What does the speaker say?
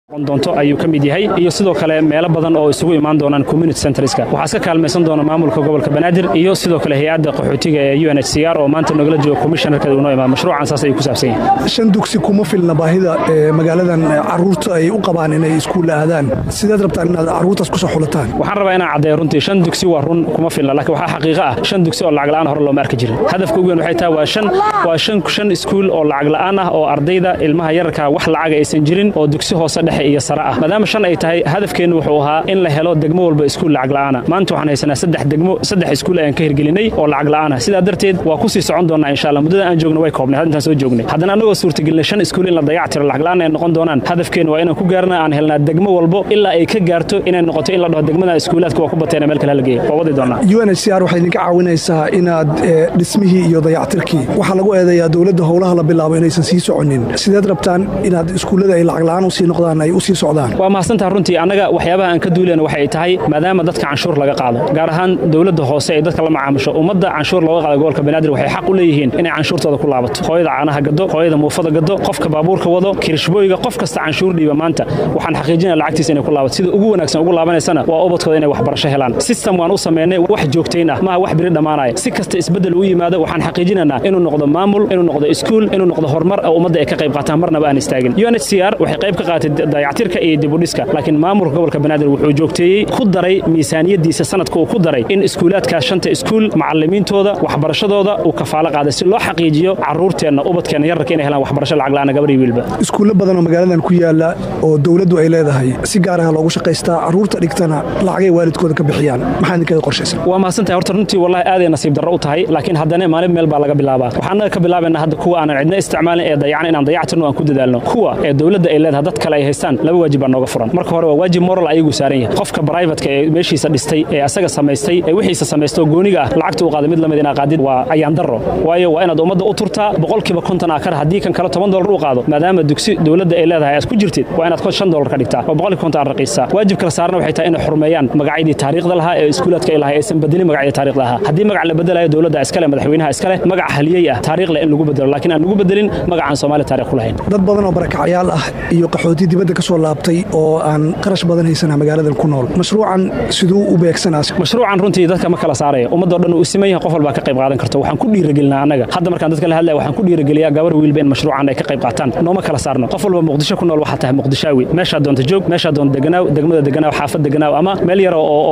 doonto ayuu ka mid yahay iyo sidoo kale meelo badan oo isugu imaan doonaan community centerska waxaa iska kaalmaysan doona maamulka gobolka banaadir iyo sidoo kale hay-adda qaxootiga ee u n h c r oo maanta nogala jooga commissionerka uu noo imaado mashruucan saas ayuu ku saabsan yahay shan dugsi kuma filna baahida ee magaaladan caruurta ay u qabaan inay iskuulla aadaan sideed rabtaan inaad caruurtaas kusoo xulataan waxaan rabaa inaan caddeeyo runtii shan dugsi waa run kuma filna laakiin waxaa xaqiiqo ah shan dugsi oo lacag la'aan hore looma arki jirin hadafka ugu weyn waxay tahay waa shan waa shan shan iskuul oo lacag la'aan ah oo ardayda ilmaha yararka wax lacaga aysan jirin oo dugsi hoose dhexe iyo sare ah maadaama shan ay tahay hadafkeennu wuxuu ahaa in la helo degmo walba iskuul lacag la'aana maanta waxaan haysanaa saddex degmo saddex iskuul ayaan ka hirgelinay oo lacag la'aana sidaa darteed waa kusii socon doonaa insha allah muddada aan joogno way koobnay intaan soo joognay haddana annagoo suurtagelinay shan iskuul in la dayac tiro lacag la'aan ay noqon doonaan hadafkeennu waa inaan ku gaarna aan helnaa degmo walbo ilaa ay ka gaarto inay noqoto in la dhaho degmada iskuulaadka waa ku bateena meel kale hala geeya waa wadi doonaa u n h c r waxay idinka caawinaysaa inaad dhismihii iyo dayactirkii waxaa lagu eedeeyaa dowladda howlaha la bilaabo inaysan sii soconin sideed rabtaan inaad iskuullada ay lacag la'aan usii noqdaan ay usii socdaan waa mahadsantaha runtii annaga waxyaabaha aan ka duulayna waxay tahay maadaama dadka canshuur laga qaado gaar ahaan dowladda hoose ee dadka la macaamusho ummadda canshuur looga qaado gobolka banaadir waxay xaq u leeyihiin inay canshuurtooda ku laabato hooyada caanaha gado hooyada muufada gado qofka baabuurka wado kirishbooyiga qof kasta canshuur dhiiba maanta waxaan xaqiijinaya lacagtiisa inay ku laabato sida ugu wanaagsan ugu laabanaysana waa ubadkooda inay waxbarasho helaan system waan u samaynay wax joogtayn ah maaha wax biri dhammaanaya si kasta isbeddel u yimaado waxaan xaqiijinaynaa inuu noqdo maamul inuu noqdo iskuul inuu noqdo horumar oo ummadda ay ka qayb qaataan marnaba aan istaagin u n h c r waxay qayb ka qaatay dayactirka iyo dibudhiska laakiin maamulka gobolka banaadir wuxuu joogteeyey ku daray miisaaniyadiisa sanadka uu ku daray in iskuulaadkaas shanta iskuul macalimiintooda waxbarashadooda uu kafaalo qaaday si loo xaqiijiyo caruurteenna ubadkeenna yararka inay helaan waxbarasho lacag la'aana gabar iyo wiilba iskuulla badan oo magaaladan ku yaala oo dowladdu ay leedahay si gaar ah loogu shaqaystaa caruurta dhigtana lacagay waalidkooda ka bixiyaan maxaa idinkaga qorshaysan waa mahadsantahay horta runtii wallahi aaday nasiib darro u tahay laakiin haddana maalin meel baa laga bilaabaa waxaanaga ka bilaabaynaa hadda kuwa aanan cidna isticmaalin ee dayacan inaan dayactirno aan ku dadaalno kuwa ee dowladda ay leedahay dad kale ay haystaan laba waajib baa nooga furan marka hore waa waajib moral ayagu saaran yahay qofka brivatka ee meeshiisa dhistay ee asaga samaystay ee wixiisa samaystoo gooniga ah lacagta u qaaday mid lamid inaa qaadid waa ayaan darro waayo waa inaad ummadda u turtaa boqolkiiba konton aa kar haddii kan kale toban dolar u qaado maadaama dugsi dowladda ay leedahay aad ku jirtid waa inaad shan dolar ka dhigtaa oo boqolkiiba konton aad raqiisaa waajib kale saarna waxay tahay inay xurmeeyaan magacyadii taariikhda lahaa ee iskuulaadka ay lahaa aysan bedelin magacyadii taariikhda ahaa haddii magac la bedelayo dowladda iskale madaxweynaha iskale magac haliyey ah taariikhle in lagu bedelo laakiin aan lagu bedelin magacaan soomaali taarikh ku lahayn dad badan oo barakacyaal ah iyo qaxooti dibadda ka soo laabtay oo aan qarash badan haysana magaaladan ku nool mashruucan siduu u beegsanaas mashruucan runtii dadka ma kala saaraya ummadoo dhan uu siman yahay qof walbaa ka qayb qaadan karto waxaan ku dhiirigelinaa annaga hadda markaan dadka la hadlaya waxaan ku dhiirigeliyaa gabar wiilba in mashruucan ay ka qayb qaataan nooma kala saarno qof walba muqdisho ku nool waxaa tahay muqdishaawi meeshaa doonta joog meeshaa doonta deganaaw degmada deganaaw xaafad deganaaw ama meel yar oo